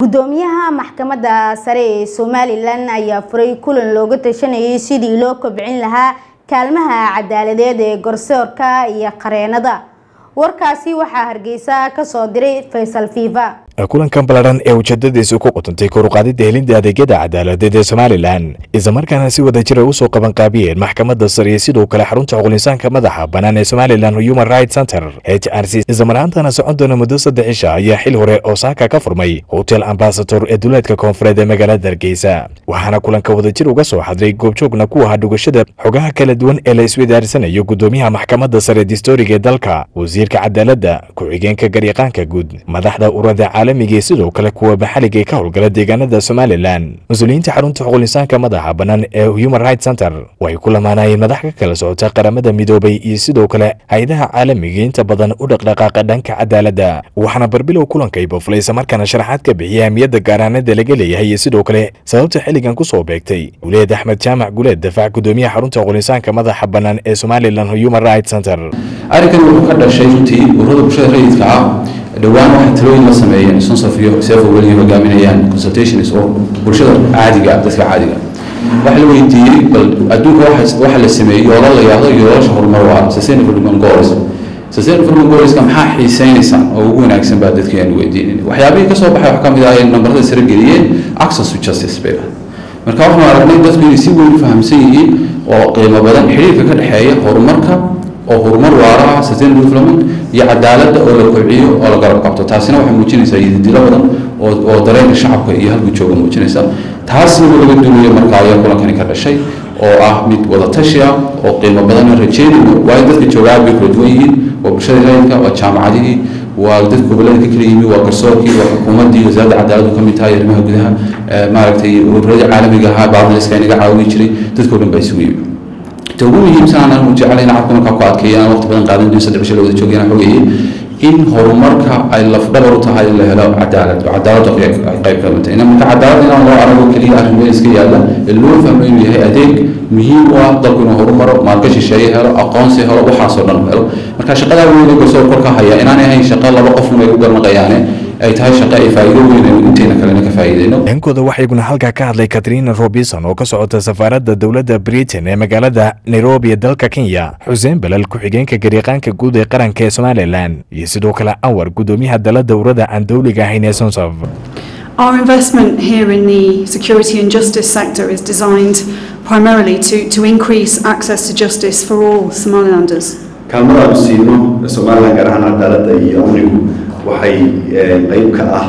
gudoomiyaha maxkamadda sare ee somalilan ayaa furay kulan looga tashanayay sidii loo kobcin lahaa kaalmaha cadaaladeed ee garsoorka iyo qareenada warkaasi waxaa hargeysa kasoo diray faysal fiifa kulankan ballaadhan ee ujeedadiisu ku qutantay koruqaadida helinta adeegyada cadaaladeed ee somalilan islamarkaana si wada jira usoo qabanqaabiyeen maxkamadda sare iyo sidoo kale xarunta xuqulinsaanka madaxa bannaan ee somalilan human rights center h r c islamarhaantana socon doona muddo saddex isha ayaa xil hore osaaka ka furmay hotel ambasador ee duleedka koonfureed ee magaalada hargeysa waxaana kulanka wadajir uga soo xadray goobjoogna ku ahaa dhugashada xogaha kala duwan ee la iswidaarsanayo gudoomiyaha maxkamadda sare distoriga ee dalka wasiirka cadaaladda ku-xigeenka garyaqaanka guud madaxda urada caalamiga iyo sidoo kale kuwa maxaliga ee ka howlgala deegaanada somalilan mas-uuliyiinta xarunta xuqulinsaanka madaxa bannaan ee human rights center waxay ku lamaanayeen madax ka kala socota qaramada midoobay iyo sidoo kale hay-adaha caalamiga inta badan u dhaqdhaqaaqa dhanka cadaaladda waxaana barbilow kulankay boflay islamarkaana sharaxaad ka bixiyay ahmiyadda gaaraanada laga leeyahay iyo sidoo kale sababta xilligan kusoo beegtay guleed axmed jaamac guleed dafaac gudoomiyaha xarunta xuqulinsaanka madaxa bannaan ee somalilan human rights center arrinkan wuxuu ka dhashay runtii ururada bulshada rayidka ah dhowaan waxay talooyin la sameeyeen sunsof iyo seefo weliga hogaaminayaan consultations oo bulshada caadiga dadka caadiga waxa la weydiiyey bal adduunka waxa la sameeyey yoola la yahdo yoolasha horumar waa sustainable development goals sustainable development goalska maxaa xiiseynaysaan oo ugu wanaagsan baa dadkii aan weydiinin waxyaabihii ka soo baxay wax ka mid ah ay nambarada sare geliyeen access to justice bay marka waxaan aragnay dadku inay si weyn u fahamsan yihiin oo qiimo badan xiriirka ka dhexeeya horumarka oo horumar waara ah sustainable development iyo cadaaladda oo la kobciyo oo la garab qabto taasina waxay muujinaysaa yididilo badan oo oo dareenka shacabka iyo halku jooga muujinaysa taasna laga duulayo marka ayaa kulankani ka dhashay oo ah mid wada tashi ah oo qiimo badan rajeynayno waayo dadka joogaa bay kala duwan yihiin waa bulshada rayidka waa jaamacadihii waa dadka gobollada ka kala yimi waa garsoorkii waa xukuumaddii wasaaradda cadaaladdu ka mid tahay arrimaha gudaha maaragtay ururada caalamiga ahaa baarnaliska inaga caawin jiray dadkao dhan baa isugu yimi ta ugu muhiimsan aan anu jeclay in cafka markaa ku adkeeya aan waqti badan qaadan saddex bisho la wada joogayna xogeeyey in horumarka ay lafdhabar u tahay in la helo cadaalad oo cadaaladdu ay qayb ka mid tahay marka cadaalad inaan loo arago keliya arrin meel iska yaalla ee loo fahmo inuu yahay adeeg muhiim u ah dalku inuu horumaro maalka shisheeye helo aqoonsi helo waxaasoo dhan helo marka shaqadaa weyn garsoor korka haya inaanay ahayn shaqo laba qofun ay ku garnaqayaane ay tahay shaqo ay faa'iido weyn aynu inteena kalena ka faa'iideyno dhankooda waxaa iguna halkaa ka hadlay katrina robinson oo ka socota safaaradda dowladda britain ee magaalada nairobi ee dalka kenya xuseen balal ku-xigeenka garyaqaanka guud ee qaranka ee somalilan iyo sidoo kale anwar gudoomiyaha dala dowrada aan dowliga ahayn ee sonsof Our investment here in the security and justice sector is designed primarily to, to increase access to justice for all Somalilanders. kaalmada aanu siino somalilan gaar ahaan cadaaladda iyo amnigu waxay qeyb ka ah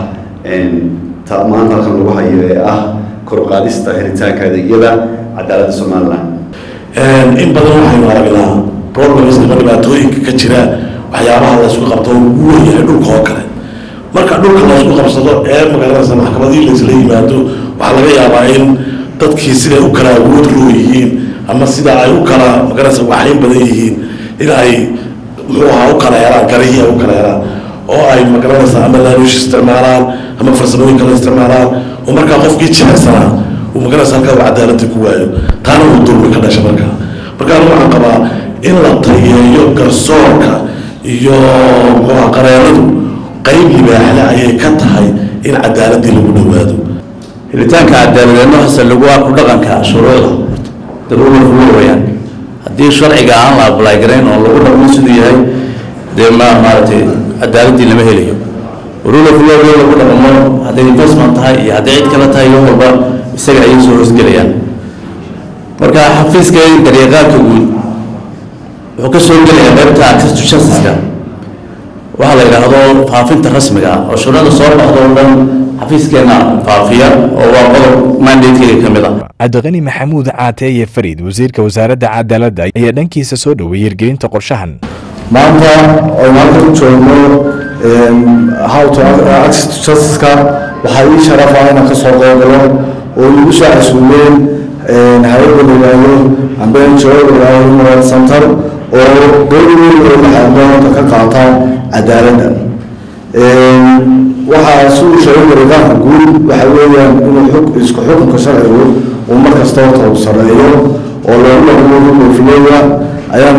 ta maanta halkan lagu hayo ee ah koruqaadista helitaanka adeegyada cadaaladda somalilan in badan waxaynu aragnaa problems ama dhibaatooyinka ka jira waxyaabaha laysku qabto ugu weynyahay dhulka oo kale marka dhulka laysku qabsado ee magaranaysa maxkamadihii laysla yimaado waxaa laga yaabaa in dadkii siday u kala awood loo yihiin ama sida ay u kala magaranaysa waxayn badan yihiin in ay muxuu ahaa u kala helaan garihii ay u kala helaan oo ay magaranaysa ama laanuush isticmaalaan ama farsamooyin kale isticmaalaan oo markaa qofkii jirecsanaa uu magaranaysa halkaa uu cadaaladii ku waayo taana uu dulmi ka dhasha markaa marka anigu waxaan qabaa in la tayeeyo garsoorka iyo muxuuha qareenadu qayb libaaxle ayay ka tahay in cadaaladii lagu dhowaado helitaanka cadaaladeedna hase lagu ku dhaqanka shuruucda daruura fulo weyaan haddii sharciga aan la ablay garayn oo lagu dhaqmo siduu yahay dee ma maaragtay cadaaladii lama helayo rule of law lagu dhaqmo hadday investment tahay iyo hadday cid kale tahay wax walba isaga ayay soo hoosgelayaan marka xafiiska garyaqaanka guud wuxuu ka soo gelayaa qaybta access to justice-ka waxaa la yidhaahdo faafinta rasmiga ah oo shuruucda soo baxdo oo dhan xafiiskeena faafiya oo waa qodob mandatekeyga ka mid ah cabdiqani maxamuud caateeye farid wasiirka wasaaradda cadaaladda ayaa dhankiisa soo dhoweeyey hirgelinta qorshahan maanta aynu halkan joogno how to access to justice-ka waxaa ii sharafa inaan ka soo qeybgalo oo igu soo casuumeen hay-adda la yidhaahdo amba NGO la yidhaahdo human rights center oo door weyn oo maxadoonta ka qaata cadaaladda waxaa si uu sheegay gariqaanka guud waxa weeyaan inuu xug isku xukunka sharcigu uu mar kasta horta uu sareeyo oo loogu dhaqmo rulefileya ayaan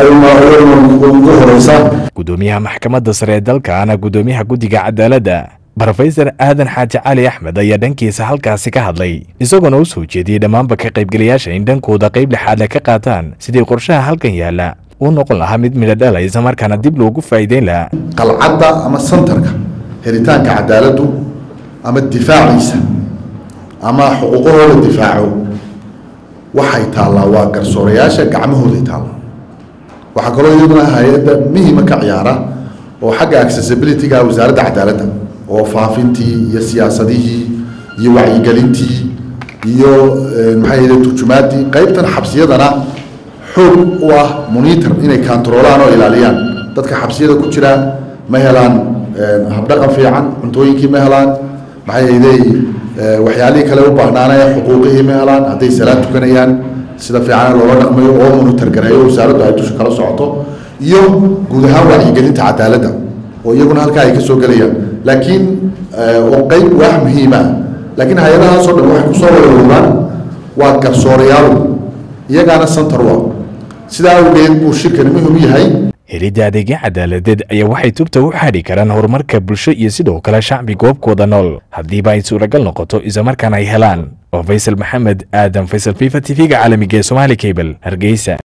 ayaduna ugu horeysa gudoomiyaha maxkamadda sare ee dalka ana gudoomiyaha guddiga cadaaladda brofesor aadan xaaji cali axmed ayaa dhankiisa halkaasi ka hadlay isagoona u soo jeediyey dhammaanba ka qaybgelayaasha in dhankooda qayb lixaadle ka qaataan sidii qorshaha halkan yaalla uu noqon lahaa mid midho dhala islamarkaana dib loogu faa'iideyn lahaa qalcadda ama santarka helitaanka cadaaladdu ama difaaciisa ama xuquuqahooda difaaco waxay taallaa waa garsoorayaasha gacmahooday taallaa waxaa kaloo iyaduna hay-adda muhima ka ciyaara oo xagga accessibility-ga wasaaradda cadaaladda oo faafintii iyo siyaasadihii iyo wacyigelintii iyo maxay ahde turjumaaddii qaybtan xabsiyadana xoog u ah monitor inay kantaroolaan oo ilaaliyaan dadka xabsiyada ku jira ma helaan habdhaqan fiican cuntooyinkii ma helaan maxay ahday waxyaalihii kale u baahnaanaya xuquuqihii ma helaan hadday salaad tukanayaan sida fiican loola dhaqmayo oo monitor gareeyo wasaaraddu ay dusha kala socoto iyo guud ahaan wacyigelinta cadaaladda oo iyaguna halkaa ay ka soo gelayaan laakiin oo qeyb wax muhiima laakiin hay-adahaasoo dhan waxay kusoo wareeruuraan waa garsoorayaal iyagaana center wa sidaa awgeed buu shirkani muhim u yahay helidda adeegyo cadaaladeed ayaa waxay tubta u xadhi karaan horumarka bulsho iyo sidoo kale shacbi goobkooda nool haddiiba ay suuragal noqoto islamarkaana ay helaan oo faysal maxamed aadan faysal fifa t v-ga caalamiga ee somaali cable hargeysa